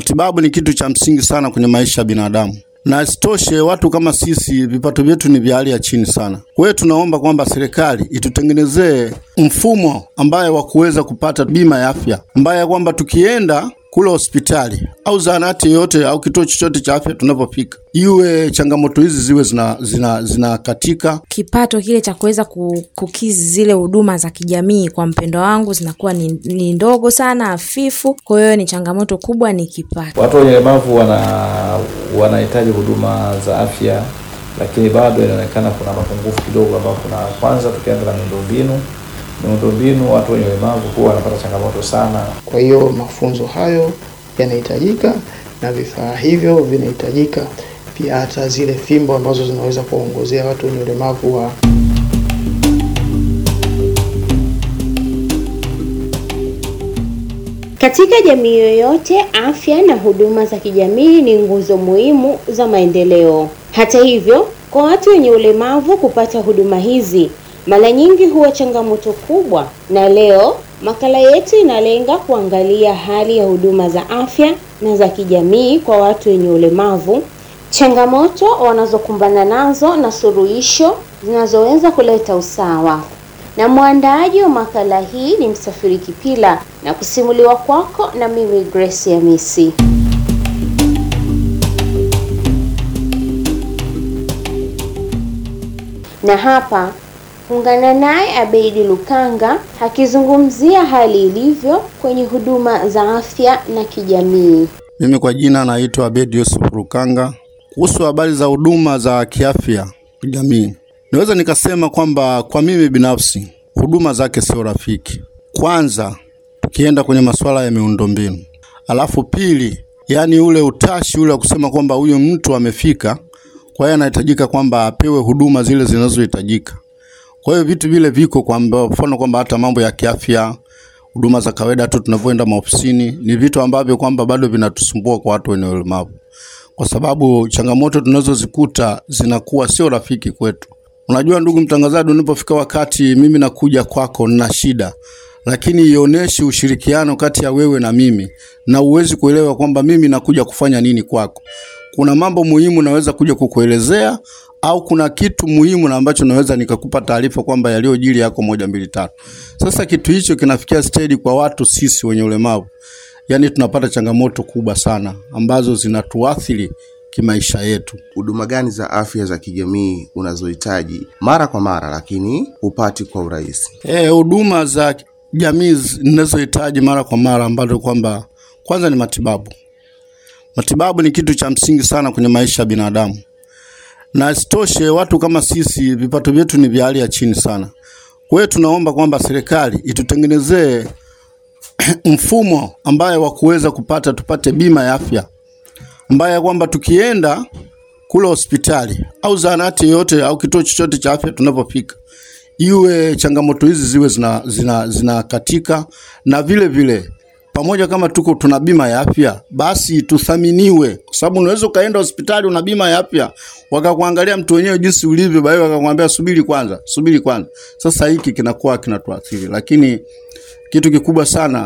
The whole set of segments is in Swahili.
Matibabu ni kitu cha msingi sana kwenye maisha ya binadamu, na isitoshe watu kama sisi vipato vyetu ni vya hali ya chini sana. Kwa hiyo tunaomba kwamba serikali itutengenezee mfumo ambaye wa kuweza kupata bima ya afya, ambaye kwamba tukienda kule hospitali au zahanati yoyote au kituo chochote cha afya tunapofika, iwe changamoto hizi ziwe zina zina zinakatika. Kipato kile cha kuweza ku- kukizi zile huduma za kijamii kwa mpendo wangu zinakuwa ni, ni ndogo sana, hafifu. Kwa hiyo ni changamoto kubwa, ni kipato. Watu wenye ulemavu wana wanahitaji huduma za afya, lakini bado inaonekana kuna mapungufu kidogo, ambao kuna kwanza, tukianza na miundombinu. Miundombinu, watu wenye ulemavu huwa wanapata changamoto sana. Kwa hiyo mafunzo hayo yanahitajika na vifaa hivyo vinahitajika pia, hata zile fimbo ambazo zinaweza kuwaongozea watu wenye ulemavu wa Katika jamii yoyote, afya na huduma za kijamii ni nguzo muhimu za maendeleo. Hata hivyo, kwa watu wenye ulemavu kupata huduma hizi mara nyingi huwa changamoto kubwa, na leo makala yetu inalenga kuangalia hali ya huduma za afya na za kijamii kwa watu wenye ulemavu, changamoto wanazokumbana nazo na suluhisho zinazoweza kuleta usawa na mwandaaji wa makala hii ni Msafiri Kipila na kusimuliwa kwako na mimi Grace Hamisi. Na hapa ungana naye Abeidi Lukanga akizungumzia hali ilivyo kwenye huduma za afya na kijamii. Mimi kwa jina naitwa Abedi Yusuf Rukanga. Kuhusu habari za huduma za kiafya kijamii, naweza nikasema kwamba kwa mimi binafsi huduma zake sio rafiki. Kwanza tukienda kwenye masuala ya miundombinu, alafu pili, yaani ule utashi ule wa kusema kwamba huyu mtu amefika, kwa hiyo anahitajika kwamba apewe huduma zile zinazohitajika. Kwa hiyo vitu vile viko kwa mfano kwamba hata mambo ya kiafya, huduma za kawaida tu tunavyoenda maofisini, ni vitu ambavyo kwamba bado vinatusumbua kwa watu wenye ulemavu, kwa sababu changamoto tunazozikuta zinakuwa sio rafiki kwetu. Unajua ndugu mtangazaji, unapofika wakati mimi nakuja kwako na shida, lakini ionyeshi ushirikiano kati ya wewe na mimi, na uwezi kuelewa kwamba mimi nakuja kufanya nini kwako. Kuna mambo muhimu naweza kuja kukuelezea au kuna kitu muhimu na ambacho naweza nikakupa taarifa kwamba yaliyojiri yako moja mbili tatu. Sasa kitu hicho kinafikia stage kwa watu sisi wenye ulemavu, yaani tunapata changamoto kubwa sana ambazo zinatuathiri kimaisha yetu. Huduma gani za afya za kijamii unazohitaji mara kwa mara lakini hupati kwa urahisi? Eh, huduma za jamii zi- ninazohitaji mara kwa mara ambazo kwamba kwanza ni matibabu. Matibabu ni kitu cha msingi sana kwenye maisha ya binadamu, na isitoshe watu kama sisi vipato vyetu ni vya hali ya chini sana. Kwa hiyo tunaomba kwamba serikali itutengenezee mfumo ambaye wa kuweza kupata tupate bima ya afya ambaye kwamba tukienda kule hospitali au zahanati yoyote au kituo chochote cha afya tunapofika, iwe changamoto hizi ziwe zina, zina, zinakatika na vile vile pamoja kama tuko tuna bima ya afya basi tuthaminiwe, kwa sababu unaweza ukaenda hospitali una bima ya afya wakakuangalia mtu wenyewe jinsi ulivyo, baadaye wakakwambia subiri kwanza, subiri kwanza. Sasa hiki kinakuwa kinatuathiri, lakini kitu kikubwa sana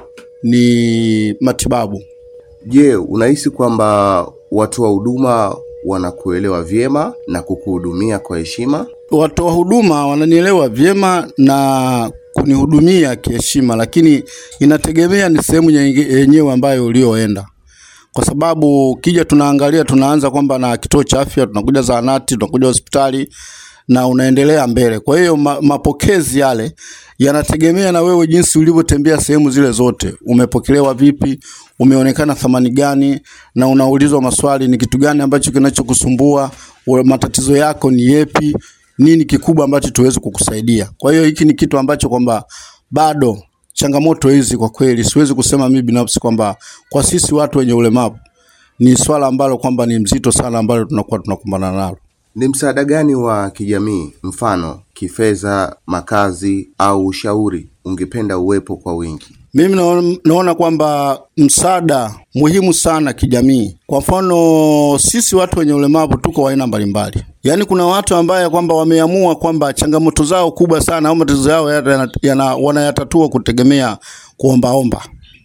ni matibabu. Je, unahisi kwamba watoa huduma wanakuelewa vyema na kukuhudumia kwa heshima? watoa huduma wananielewa vyema na kunihudumia kiheshima, lakini inategemea ni sehemu nyenge- yenyewe ambayo ulioenda, kwa sababu kija tunaangalia, tunaanza kwamba na kituo cha afya, tunakuja zahanati, tunakuja hospitali na unaendelea mbele. Kwa hiyo ma, mapokezi yale yanategemea na wewe jinsi ulivyotembea sehemu zile zote, umepokelewa vipi, umeonekana thamani gani, na unaulizwa maswali, ni kitu gani ambacho kinachokusumbua, wa- matatizo yako ni yepi, nini kikubwa ambacho tuweze kukusaidia. Kwa hiyo hiki ni kitu ambacho kwamba bado changamoto hizi kwa kweli siwezi kusema mimi binafsi kwamba kwa sisi watu wenye ulemavu ni swala ambalo kwamba ni mzito sana ambalo tunakuwa tunakumbana nalo. Ni msaada gani wa kijamii, mfano kifedha, makazi au ushauri, ungependa uwepo kwa wingi? Mimi naona, naona kwamba msaada muhimu sana kijamii. Kwa mfano sisi watu wenye ulemavu tuko wa aina mbalimbali, yaani kuna watu ambaye kwamba wameamua kwamba changamoto zao kubwa sana au matatizo yao yana, yana, wanayatatua kutegemea kuombaomba.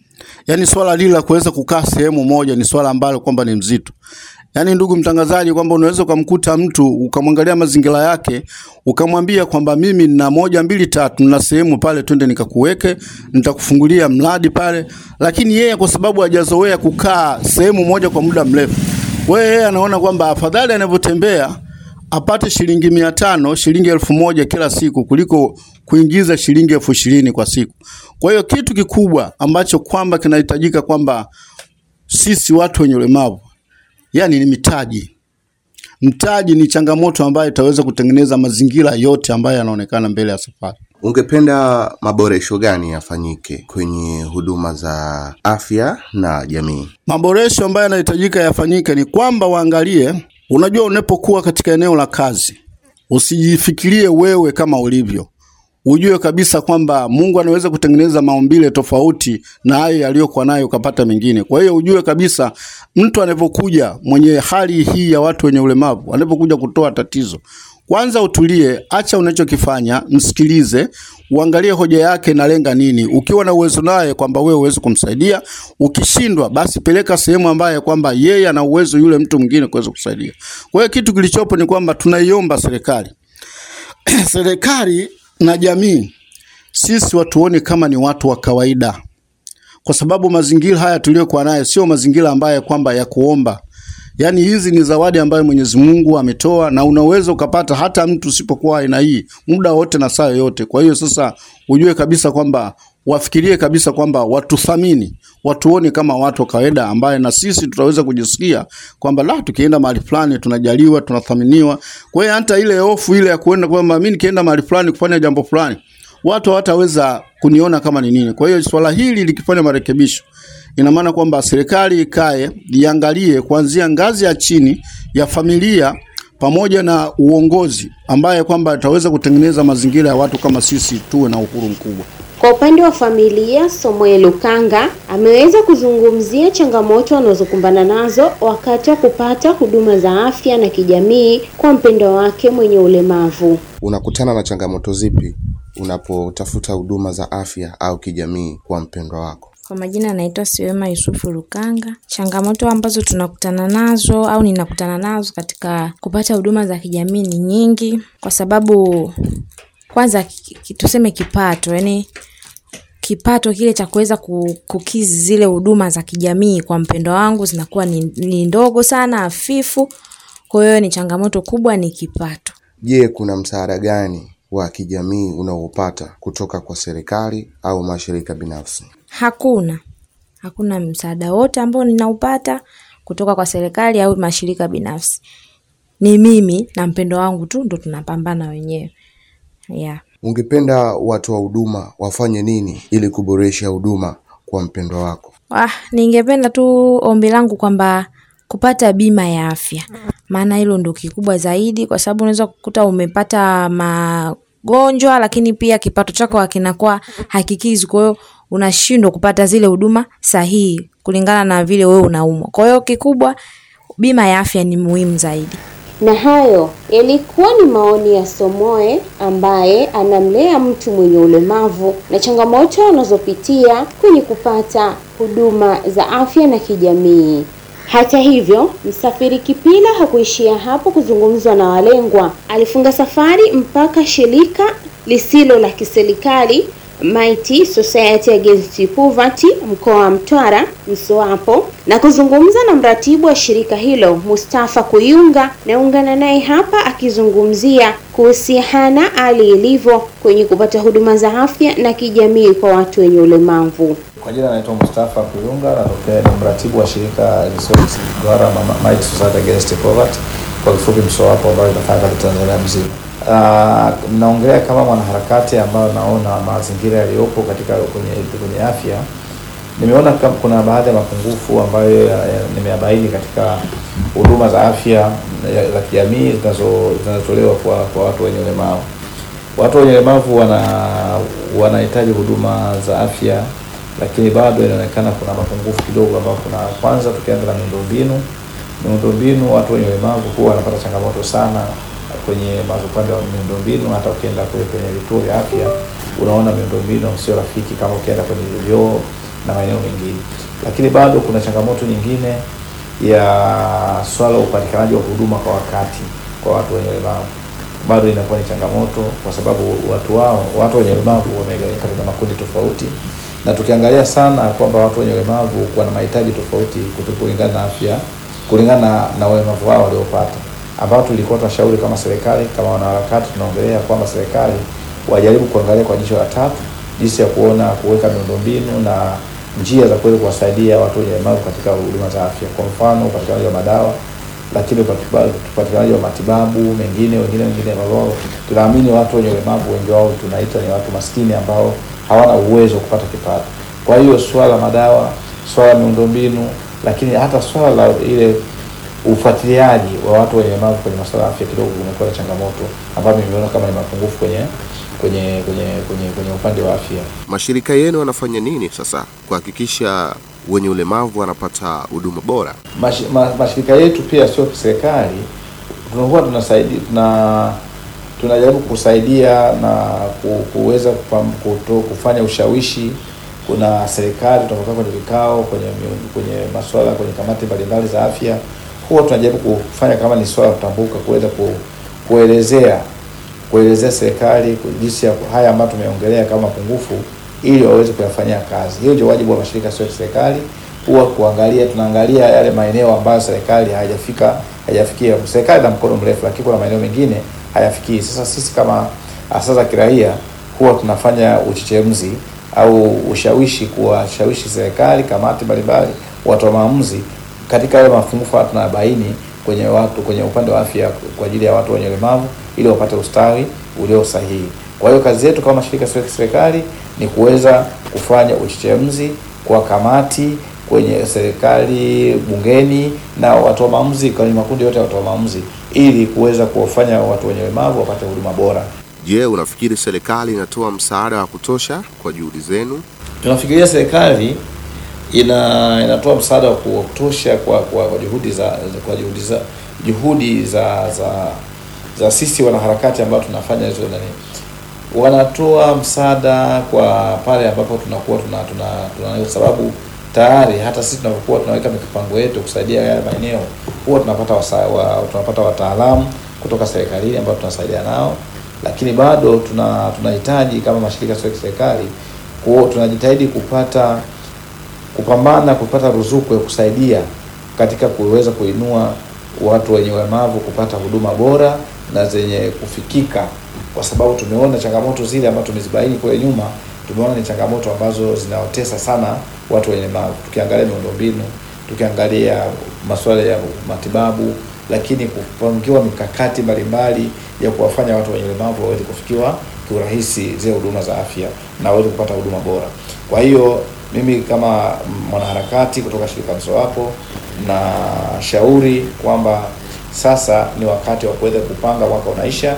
Yaani swala lile la kuweza kukaa sehemu moja ni swala ambalo kwamba ni mzito. Yaani ndugu mtangazaji, kwamba unaweza ukamkuta mtu ukamwangalia mazingira yake ukamwambia kwamba mimi nina moja mbili tatu, nina sehemu pale, twende nikakuweke, nitakufungulia mradi pale, lakini yeye kwa sababu hajazoea kukaa sehemu moja kwa muda mrefu, kwa hiyo yeye anaona kwamba afadhali anavyotembea apate shilingi mia tano shilingi elfu moja kila siku kuliko kuingiza shilingi elfu ishirini kwa siku. Kwa hiyo kitu kikubwa ambacho kwamba kinahitajika kwamba sisi watu wenye ulemavu yani ni mitaji. Mtaji ni changamoto ambayo itaweza kutengeneza mazingira yote ambayo yanaonekana mbele ya safari. Ungependa maboresho gani yafanyike kwenye huduma za afya na jamii? Maboresho ambayo yanahitajika yafanyike ni kwamba waangalie, unajua, unapokuwa katika eneo la kazi usijifikirie wewe kama ulivyo, ujue kabisa kwamba Mungu anaweza kutengeneza maumbile tofauti na hayo yaliyokuwa nayo ukapata mengine. Kwa hiyo ujue kabisa mtu anapokuja mwenye hali hii ya watu wenye ulemavu, anapokuja kutoa tatizo, kwanza utulie, acha unachokifanya, msikilize, uangalie hoja yake inalenga nini. Ukiwa na uwezo naye kwamba wewe uweze kumsaidia, ukishindwa basi peleka sehemu ambaye kwamba yeye ana uwezo yule mtu mwingine kuweza kusaidia. Kwa hiyo kitu kilichopo ni kwamba tunaiomba serikali serikali na jamii, sisi watuone kama ni watu wa kawaida, kwa sababu mazingira haya tuliyokuwa nayo sio mazingira ambayo kwamba ya kuomba. Yaani hizi ni zawadi ambayo Mwenyezi Mungu ametoa na unaweza ukapata hata mtu usipokuwa aina hii muda wote na saa yoyote. Kwa hiyo sasa ujue kabisa kwamba wafikirie kabisa kwamba watuthamini, watuone kama watu wa kawaida ambaye na sisi tutaweza kujisikia kwamba la tukienda mahali fulani tunajaliwa, tunathaminiwa. Kwa hiyo hata ile hofu ile ya kuenda kwamba mimi nikienda mahali fulani kufanya jambo fulani watu hawataweza kuniona kama ni nini. Kwa hiyo swala hili likifanya marekebisho, ina maana kwamba serikali ikae iangalie kuanzia ngazi ya chini ya familia pamoja na uongozi, ambaye kwamba itaweza kutengeneza mazingira ya watu kama sisi tuwe na uhuru mkubwa. Kwa upande wa familia, Somoe Lukanga ameweza kuzungumzia changamoto wanazokumbana nazo wakati wa kupata huduma za afya na kijamii kwa mpendwa wake mwenye ulemavu. Unakutana na changamoto zipi unapotafuta huduma za afya au kijamii kwa mpendwa wako? Kwa majina naitwa Siwema Yusufu Lukanga. Changamoto ambazo tunakutana nazo au ninakutana nazo katika kupata huduma za kijamii ni nyingi, kwa sababu kwanza ki- ki- tuseme kipato, yani kipato kile cha kuweza ku- kukizi zile huduma za kijamii kwa mpendwa wangu zinakuwa ni, ni ndogo sana, hafifu. Kwa hiyo ni changamoto kubwa, ni kipato. Je, kuna msaada gani wa kijamii unaopata kutoka kwa serikali au mashirika binafsi? Hakuna, hakuna msaada wote ambao ninaupata kutoka kwa serikali au mashirika binafsi. Ni mimi na mpendo wangu tu ndo tunapambana wenyewe. Yeah. Ungependa watu wa huduma wafanye nini ili kuboresha huduma kwa mpendwa wako? Ah, ningependa tu ombi langu kwamba kupata bima ya afya, maana hilo ndo kikubwa zaidi, kwa sababu unaweza kukuta umepata magonjwa, lakini pia kipato chako hakinakuwa hakikizi, kwa hiyo unashindwa kupata zile huduma sahihi kulingana na vile wewe unaumwa. Kwa hiyo kikubwa, bima ya afya ni muhimu zaidi. Na hayo yalikuwa ni maoni ya Somoe ambaye anamlea mtu mwenye ulemavu na changamoto anazopitia kwenye kupata huduma za afya na kijamii. Hata hivyo, Msafiri Kipila hakuishia hapo kuzungumzwa na walengwa. Alifunga safari mpaka shirika lisilo la kiserikali Mighty Society Against Poverty mkoa wa Mtwara Msoapo na kuzungumza na mratibu wa shirika hilo Mustafa Kuyunga. Naungana naye hapa akizungumzia kuhusiana hali ilivyo kwenye kupata huduma za afya na kijamii kwa watu wenye ulemavu. Kwa jina naitwa Mustafa Kuyunga, natokea ni mratibu wa shirika Resource Duara Mama- Mighty Society Against Poverty, kwa kifupi MSOAPO, ambayo inafanya kazi Tanzania mzima. Uh, naongelea kama mwanaharakati ambayo naona mazingira yaliyopo katika kwenye, kwenye afya nimeona kama kuna baadhi ya mapungufu ambayo ya- ya- nimeyabaini katika huduma za afya ya- za kijamii zinazo- zinazotolewa kwa, kwa watu wenye ulemavu. Watu wenye ulemavu wana wanahitaji huduma za afya, lakini bado inaonekana kuna mapungufu kidogo, ambao kuna kwanza, tukianza na miundombinu. Miundombinu, watu wenye ulemavu huwa wanapata changamoto sana kwenye ma- upande wa miundombinu. Hata ukienda kule kwenye vituo vya afya unaona miundombinu sio rafiki, kama ukienda kwenye vyoo na maeneo mengine. Lakini bado kuna changamoto nyingine ya swala la upatikanaji wa huduma kwa wakati kwa watu wenye ulemavu bado inakuwa ni changamoto kwa sababu watu wao watu wenye ulemavu wamegawanyika katika makundi tofauti, na tukiangalia sana kwamba watu wenye ulemavu wana mahitaji tofauti kutu- kulingana na afya, kulingana na, na ulemavu wao waliopata, ambao tulikuwa tunashauri kama serikali, kama wanaharakati, tunaongelea kwamba serikali wajaribu kuangalia kwa jicho la tatu jinsi ya kuona kuweka miundombinu na njia za kuweza kuwasaidia watu wenye ulemavu katika huduma za afya, kwa mfano upatikanaji wa madawa lakini upatiba- upatikanaji wa matibabu mengine wengine wengine ambao tunaamini watu wenye ulemavu wengi wao tunaita ni watu maskini ambao hawana uwezo wa kupata kipato. Kwa hiyo swala la madawa, swala la miundombinu, lakini hata swala la ile ufuatiliaji wa watu wenye ulemavu kwenye masuala ya afya kidogo kumekuwa na changamoto ambayo nimeona kama ni mapungufu kwenye kwenye kwenye kwenye kwenye upande wa afya. Mashirika yenu yanafanya nini sasa kuhakikisha wenye ulemavu wanapata huduma bora? Mash, ma, mashirika yetu pia sio kiserikali, tunakuwa tunasaidia tuna tunajaribu kusaidia na ku- kuweza kupam- kuto- kufanya ushawishi. Kuna serikali tunapokaa kwenye vikao kwenye miu- kwenye masuala kwenye kamati mbalimbali za afya, huwa tunajaribu kufanya kama ni swala kutambuka, kuweza ku, kuelezea kuelezea serikali ku- jinsi ya haya ambayo tumeongelea kama mapungufu ili waweze kuyafanyia kazi. Hiyo ndio wajibu wa mashirika sio ya kiserikali, huwa kuangalia, tunaangalia yale maeneo ambayo serikali haijafika haijafikia. Serikali na mkono mrefu, lakini kuna maeneo mengine hayafikii. Sasa sisi kama asasi za kiraia huwa tunafanya uchechemuzi au ushawishi, kuwashawishi serikali, kamati mbalimbali, watu wa maamuzi katika yale mapungufu haya tunabaini kwenye watu kwenye upande wa afya kwa ajili ya watu wenye ulemavu ili wapate ustawi ulio sahihi. Kwa hiyo kazi yetu kama mashirika sio ya kiserikali ni kuweza kufanya uchechemuzi kwa kamati kwenye serikali, bungeni na watu wa maamuzi, kwenye makundi yote ya watu wa maamuzi, ili kuweza kuwafanya watu wenye ulemavu wapate huduma bora. Je, unafikiri serikali inatoa msaada wa kutosha kwa juhudi zenu? Tunafikiria serikali ina inatoa msaada wa kutosha kwa, kwa, kwa juhudi za za- kwa juhudi za juhudi za za, za sisi wanaharakati ambao tunafanya hizo nani, wanatoa msaada kwa pale ambapo tunakuwa tuna tuna, tuna kwa sababu tayari hata sisi tunapokuwa tunaweka mipango yetu kusaidia yale maeneo huwa tunapata wasa, wa, tunapata wataalamu kutoka serikalini ambao tunasaidia nao, lakini bado tuna tunahitaji kama mashirika sio ya kiserikali kuo- tunajitahidi kupata kupambana kupata ruzuku ya kusaidia katika kuweza kuinua watu wenye ulemavu kupata huduma bora na zenye kufikika, kwa sababu tumeona changamoto zile ambazo tumezibaini kule nyuma, tumeona ni changamoto ambazo zinaotesa sana watu wenye ulemavu, tukiangalia miundombinu, tukiangalia masuala ya matibabu, lakini kupangiwa mikakati mbalimbali ya kuwafanya watu wenye ulemavu waweze kufikiwa kiurahisi zile huduma za afya na waweze kupata huduma bora. Kwa hiyo mimi kama mwanaharakati kutoka shirika Msowapo na shauri kwamba sasa ni wakati wa kuweza kupanga mwaka unaisha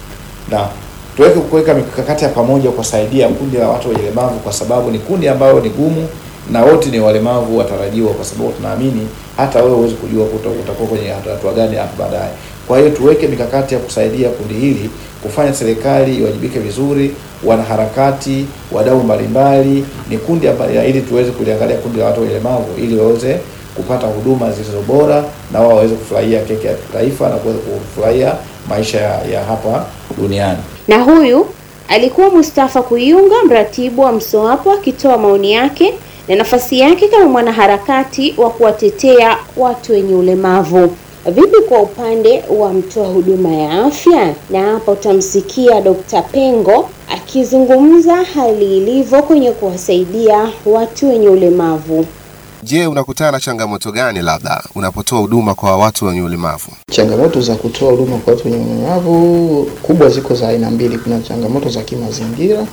na tuweke kuweka mikakati ya pamoja kuwasaidia kundi la watu wenye ulemavu, kwa sababu ni kundi ambayo ni gumu na wote ni walemavu watarajiwa, kwa sababu tunaamini hata wewe huwezi kujua kuta- utakuwa kwenye hatua gani hapo baadaye. Kwa hiyo tuweke mikakati ya kusaidia kundi hili, kufanya serikali iwajibike vizuri, wanaharakati, wadau mbalimbali, ni kundi amba- ili tuweze kuliangalia kundi la watu wenye ulemavu ili waweze kupata huduma zilizo bora na wao waweze kufurahia keki ya taifa na kuweza kufurahia maisha ya, ya hapa duniani. Na huyu alikuwa Mustafa Kuyunga, mratibu wa Msowapo, akitoa maoni yake na nafasi yake kama mwanaharakati wa kuwatetea watu wenye ulemavu. Vipi kwa upande wa mtoa huduma ya afya? Na hapa utamsikia Dr. Pengo akizungumza hali ilivyo kwenye kuwasaidia watu wenye ulemavu. Je, unakutana na changamoto gani labda unapotoa huduma kwa watu wenye ulemavu? Changamoto za kutoa huduma kwa watu wenye ulemavu kubwa ziko za aina mbili. Kuna changamoto za kimazingira,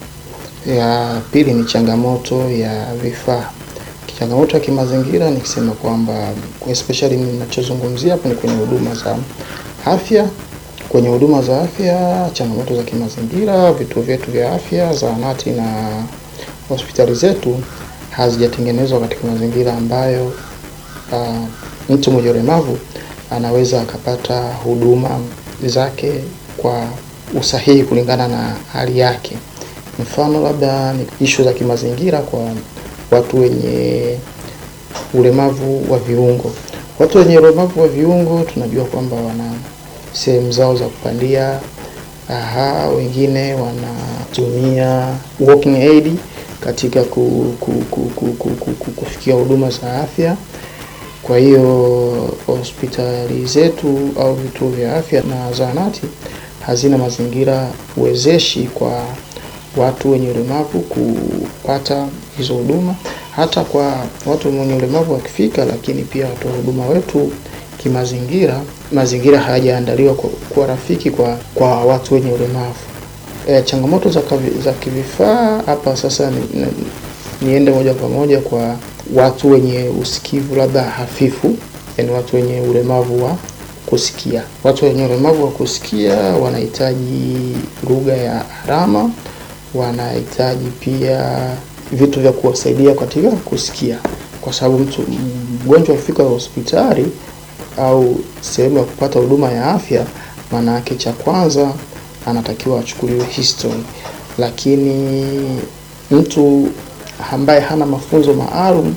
ya pili ni changamoto ya vifaa. Changamoto ya kimazingira nikisema kwamba especially ninachozungumzia hapo ni kwenye huduma za afya. Kwenye huduma za afya, changamoto za kimazingira, vituo vyetu vya afya, zahanati na hospitali zetu hazijatengenezwa katika mazingira ambayo uh, mtu mwenye ulemavu anaweza akapata huduma zake kwa usahihi kulingana na hali yake. Mfano labda ni ishu za kimazingira kwa watu wenye ulemavu wa viungo. Watu wenye ulemavu wa viungo tunajua kwamba wana sehemu zao za kupandia. Aha, wengine wanatumia walking aid katika ku, ku, ku, ku, ku, ku, ku, kufikia huduma za afya. Kwa hiyo hospitali zetu au vituo vya afya na zahanati hazina mazingira wezeshi kwa watu wenye ulemavu kupata hizo huduma. Hata kwa watu wenye ulemavu wakifika, lakini pia watoa huduma wetu kimazingira, mazingira hayajaandaliwa kwa, kwa rafiki kwa, kwa watu wenye ulemavu. E, changamoto za, kavi, za kivifaa hapa sasa ni, ni, niende moja kwa moja kwa watu wenye usikivu labda hafifu, yani watu wenye ulemavu wa kusikia. Watu wenye ulemavu wa kusikia wanahitaji lugha ya alama, wanahitaji pia vitu vya kuwasaidia katika kusikia, kwa sababu mtu mgonjwa akifika hospitali au sehemu ya kupata huduma ya afya, maana yake cha kwanza anatakiwa achukuliwe history, lakini mtu ambaye hana mafunzo maalum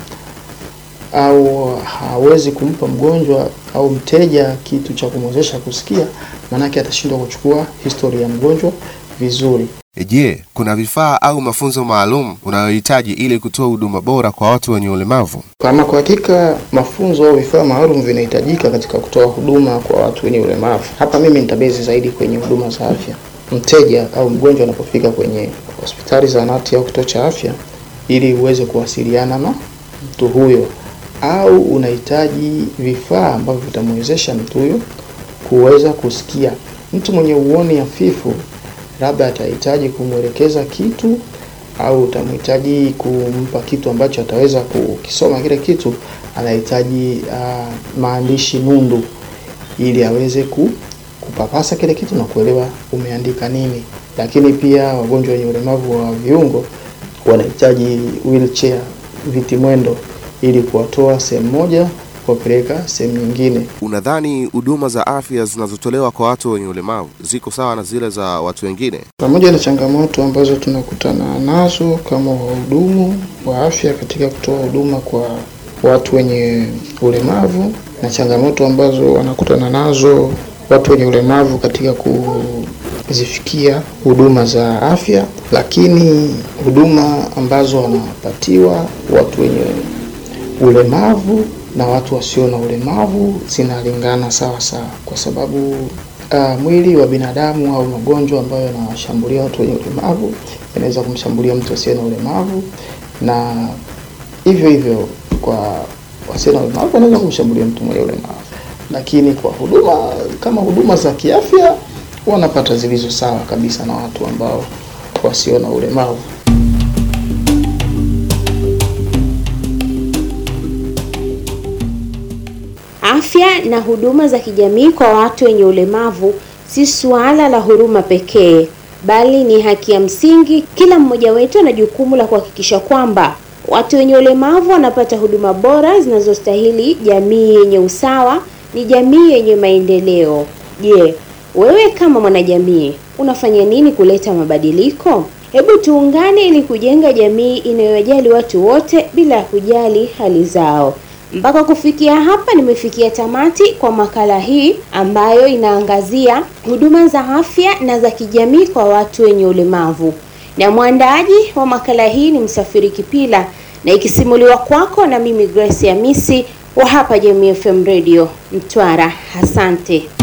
au hawezi kumpa mgonjwa au mteja kitu cha kumwezesha kusikia, maanake atashindwa kuchukua historia ya mgonjwa vizuri. Je, kuna vifaa au mafunzo maalum unayohitaji ili kutoa huduma bora kwa watu wenye ulemavu? Kama kwa hakika mafunzo au vifaa maalum vinahitajika katika kutoa huduma kwa watu wenye ulemavu. Hapa mimi nitabezi zaidi kwenye huduma za afya. Mteja au mgonjwa anapofika kwenye hospitali, zahanati au kituo cha afya, ili uweze kuwasiliana na mtu huyo, au unahitaji vifaa ambavyo vitamwezesha mtu huyo kuweza kusikia. Mtu mwenye uoni hafifu labda atahitaji kumwelekeza kitu au utamhitaji kumpa kitu ambacho ataweza kukisoma kile kitu, anahitaji uh, maandishi nundu ili aweze ku, kupapasa kile kitu na kuelewa umeandika nini. Lakini pia wagonjwa wenye ulemavu wa viungo wanahitaji wheelchair, viti mwendo, ili kuwatoa sehemu moja kuwapeleka sehemu nyingine. Unadhani huduma za afya zinazotolewa kwa watu wenye ulemavu ziko sawa na zile za watu wengine? Pamoja na changamoto ambazo tunakutana nazo kama wahudumu wa afya katika kutoa huduma kwa watu wenye ulemavu na changamoto ambazo wanakutana nazo watu wenye ulemavu katika kuzifikia huduma za afya, lakini huduma ambazo wanapatiwa watu wenye ulemavu na watu wasio na ulemavu zinalingana sawa sawa, kwa sababu uh, mwili wa binadamu au magonjwa ambayo yanawashambulia watu wenye ulemavu yanaweza kumshambulia mtu asiye na ulemavu, na hivyo hivyo kwa wasio na ulemavu wanaweza kumshambulia mtu mwenye ulemavu. Lakini kwa huduma kama huduma za kiafya wanapata zilizo sawa kabisa na watu ambao wasio na ulemavu. Afya na huduma za kijamii kwa watu wenye ulemavu si suala la huruma pekee, bali ni haki ya msingi. Kila mmoja wetu ana jukumu la kuhakikisha kwamba watu wenye ulemavu wanapata huduma bora zinazostahili. Jamii yenye usawa ni jamii yenye maendeleo. Je, wewe kama mwanajamii unafanya nini kuleta mabadiliko? Hebu tuungane ili kujenga jamii inayojali watu wote bila ya kujali hali zao. Mpaka kufikia hapa nimefikia tamati kwa makala hii ambayo inaangazia huduma za afya na za kijamii kwa watu wenye ulemavu, na mwandaaji wa makala hii ni Msafiri Kipila na ikisimuliwa kwako na mimi Grace Hamisi wa hapa Jamii FM Radio Mtwara. Asante.